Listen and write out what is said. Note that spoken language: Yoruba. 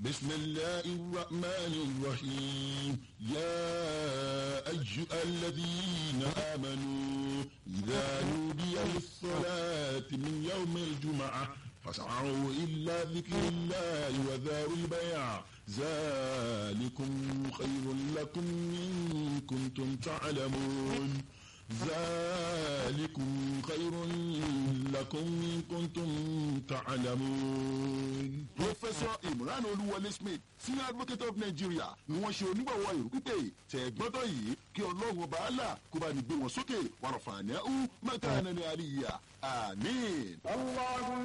بسم الله الرحمن الرحيم يا أيها الذين آمنوا إذا نودي للصلاة من يوم الجمعة فاسعوا إلا ذكر الله وذاروا البيع ذلكم خير لكم إن كنتم تعلمون ذلكم خير لكم إن كنتم تعلمون. Professor Imran Olúwọlé Smith senior advocate of Nigeria ni wọ́n ṣe onígbọ̀wọ́ ìrù pípé tẹ̀gbọ́tọ̀ yìí kí ọlọ́run ọba àlà kó bá ní gbé wọn sókè wàrọ̀fà ní ẹ̀ ń mẹ́ta ẹni ní àríyá àmín.